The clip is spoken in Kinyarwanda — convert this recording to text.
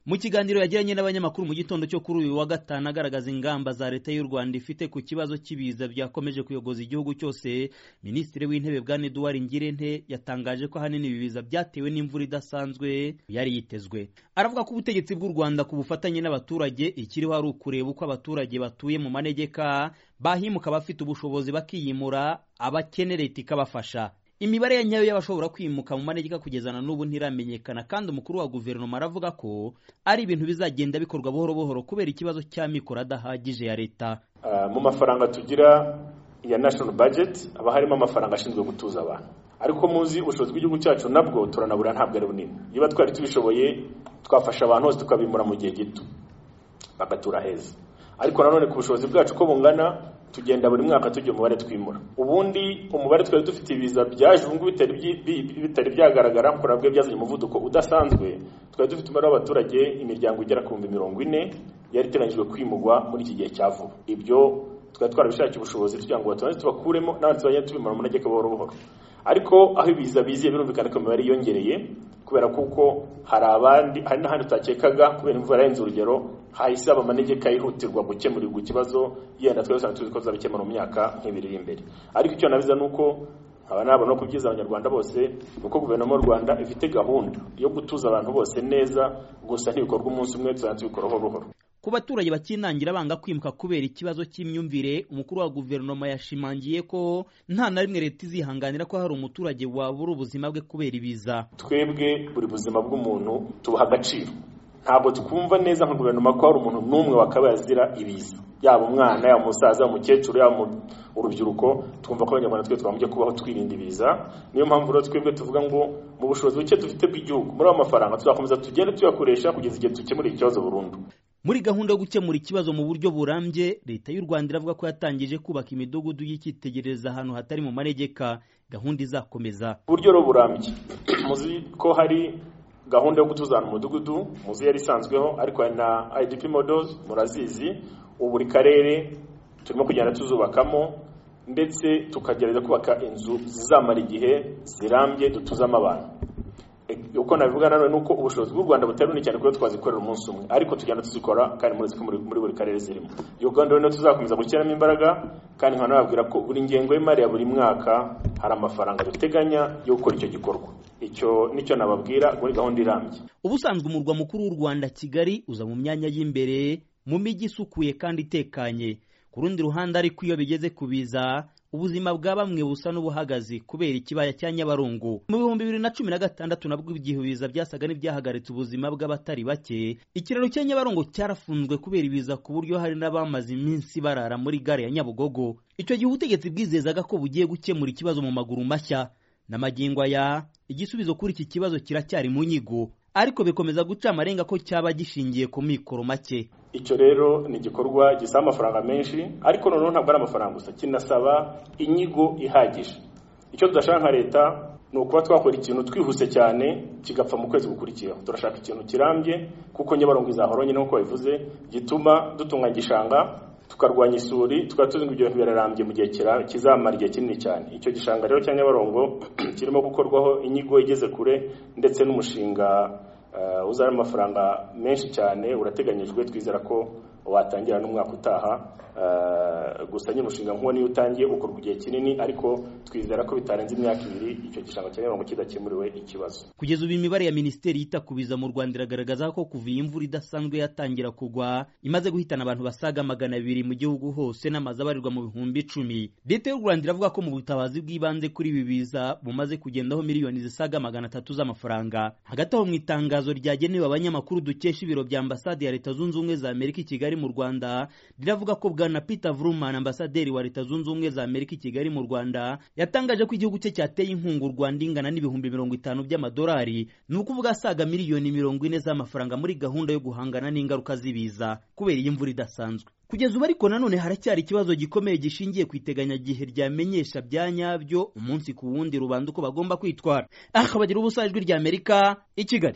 mu kiganiro yagiranye n'abanyamakuru mu gitondo cyo kuri uyu wa gatanu agaragaza ingamba za leta y'u rwanda ifite ku kibazo cy'ibiza byakomeje kuyogoza igihugu cyose minisitiri w'intebe bwana eduwari ngirente yatangaje ko ahanini ibi biza byatewe n'imvura idasanzwe yari yitezwe aravuga ko ubutegetsi bw'u rwanda ku bufatanye n'abaturage ikiriho ari ukureba uko abaturage batuye mu manegeka bahimuka abafite ubushobozi bakiyimura abakene leta ikabafasha imibare ya nyayo y'abashobora kwimuka mu manegeka kugeza na n'ubu ntiramenyekana kandi umukuru wa guverinoma aravuga ko ari ibintu bizagenda bikorwa buhoro buhoro kubera ikibazo cy'amikoro adahagije ya leta mu mafaranga tugira ya national budget haba harimo amafaranga ashinzwe gutuza abantu ariko muzi ubushobozi bw'igihugu cyacu nabwo turanabura ntabwo ari bunini niba twari tubishoboye twafasha abantu bose tukabimura mu gihe gito bagatura heza ariko nanone ku bushobozi bwacu uko bungana tugenda buri mwaka tujya umubare twimura ubundi umubare twari dufite ibiza byaje ubu ngubu bitari byagaragara kuko nabwo byazanye umuvuduko udasanzwe twari dufite umubare w'abaturage imiryango igera ku bihumbi mirongo ine yari iteganyijwe kwimugwa muri iki gihe cya vuba ibyo twari twarabishakiye ubushobozi tugira ngo batange tubakuremo n'abandi tuzajya tubimara mu ntegeko buhoro buhoro ariko aho ibiza biziye birumvikana ko imibare yiyongereye kubera kuko hari abandi hari n'ahandi tutakekaga kubera imvura yarenze urugero hahise haba amanegeka yihutirwa gukemurirwa ikibazo yenda twese tuzi ko zabikemura mu myaka nk'ibiri iri imbere ariko icyo nabiza ni uko nkaba nabona ko byiza abanyarwanda bose ni uko guverinoma y'u rwanda ifite gahunda yo gutuza abantu bose neza gusa ntibikorwa umunsi umwe tuzajya tubikora buhoro buhoro ku baturage bakinangira banga kwimuka kubera ikibazo cy'imyumvire umukuru wa guverinoma yashimangiye ko nta na rimwe leta izihanganira ko hari umuturage wabura ubuzima bwe kubera ibiza twebwe buri buzima bw'umuntu tubuha agaciro ntabwo twumva neza nka guverinoma ko hari umuntu n'umwe wakabaye azira ibiza yaba umwana yaba umusaza umukecuru yaba urubyiruko twumva ko abanyarwanda twe twagombye kubaho twirinda ibiza niyo mpamvu rero twebwe tuvuga ngo mu bushobozi buke dufite bw'igihugu muri ayo mafaranga tuzakomeza tugende tuyakoresha kugeza igihe dukemura ikibazo burundu muri gahunda yo gukemura ikibazo mu buryo burambye leta y'u rwanda iravuga ko yatangije kubaka imidugudu y'icyitegererezo ahantu hatari mu manegeka gahunda izakomeza uburyo rero burambye muzi ko hari gahunda yo gutuza ahantu umudugudu muzi yari isanzweho ariko hari na idp models murazizi ubu buri karere turimo kugenda tuzubakamo ndetse tukagerageza kubaka inzu zizamara igihe zirambye dutuzamo abantu uko nabivuga nanone ni uko ubushobozi bw'u rwanda butari bunini cyane kuba twazikorera umunsi umwe ariko tugenda tuzikora kandi murezi ko muri buri karere zirimo iyo gahunda rero tuzakomeza gushyiramo imbaraga kandi nkaba nababwira ko buri ngengo y'imari ya buri mwaka hari amafaranga duteganya yo gukora icyo gikorwa icyo nicyo nababwira muri gahunda irambye ubusanzwe umurwa mukuru w'u rwanda kigali uza mu myanya y'imbere mu mijyi isukuye kandi itekanye ku rundi ruhande ariko iyo bigeze ku biza ubuzima bwa bamwe busa n'ubuhagazi kubera ikibaya cya nyabarungu mu bihumbi bibiri na cumi na gatandatu nabwo igihe ibiza byasaga n'ibyahagaritse ubuzima bw'abatari bake ikiraro cya nyabarungu cyarafunzwe kubera ibiza ku buryo hari n'abamaze iminsi barara muri gare ya nyabugogo icyo gihe ubutegetsi bwizezaga ko bugiye gukemura ikibazo mu maguru mashya n'amagingo aya igisubizo kuri iki kibazo kiracyari mu nyigo ariko bikomeza guca amarenga ko cyaba gishingiye ku mikoro make icyo rero ni igikorwa gisaba amafaranga menshi ariko noneho ntabwo ari amafaranga gusa kinasaba inyigo ihagije icyo tudashaka nka leta ni ukuba twakora ikintu twihuse cyane kigapfa mu kwezi gukurikiyeho turashaka ikintu kirambye kuko nyabarongo izahoranye nk'uko bivuze gituma dutunga igishanga tukarwanya isuri tukaba tuzi ngo ibyo bintu birarambye mu gihe kizamara igihe kinini cyane icyo gishanga rero cya nyabarongo kirimo gukorwaho inyigo igeze kure ndetse n'umushinga uzana amafaranga menshi cyane urateganyijwe twizera ko watangira n'umwaka utaha gusa nyine umushinga nk'uwo niyo utangiye ukorwa igihe kinini ariko twizera ko bitarenze imyaka ibiri icyo gishanga cya mirongo kidakemuriwe ikibazo kugeza ubu imibare ya minisiteri yita ku biza mu rwanda iragaragaza ko kuva iyi imvura idasanzwe yatangira kugwa imaze guhitana abantu basaga magana abiri mu gihugu hose n'amazu abarirwa mu bihumbi icumi leta y'u rwanda iravuga ko mu butabazi bw'ibanze kuri ibi biza bumaze kugendaho miliyoni zisaga magana atatu z'amafaranga hagati aho mu itangazo ryagenewe abanyamakuru dukesha ibiro bya ambasade ya leta zunze ubumwe za amerika i kigali mu rwanda riravuga ko bwana peter vruman ambasaderi wa leta zunze ubumwe za amerika i kigali mu rwanda yatangaje ko igihugu cye cyateye inkunga u rwanda ingana n'ibihumbi mirongo itanu by'amadolari ni ukuvuga asaga miliyoni mirongo ine z'amafaranga muri gahunda yo guhangana n'ingaruka z'ibiza kubera iyi mvura idasanzwe kugeza ubu ariko nanone haracyari ikibazo gikomeye gishingiye ku iteganyagihe ryamenyesha bya nyabyo umunsi ku wundi rubanda uko bagomba kwitwara aha bagira ubusajwi ry'amerika i kigali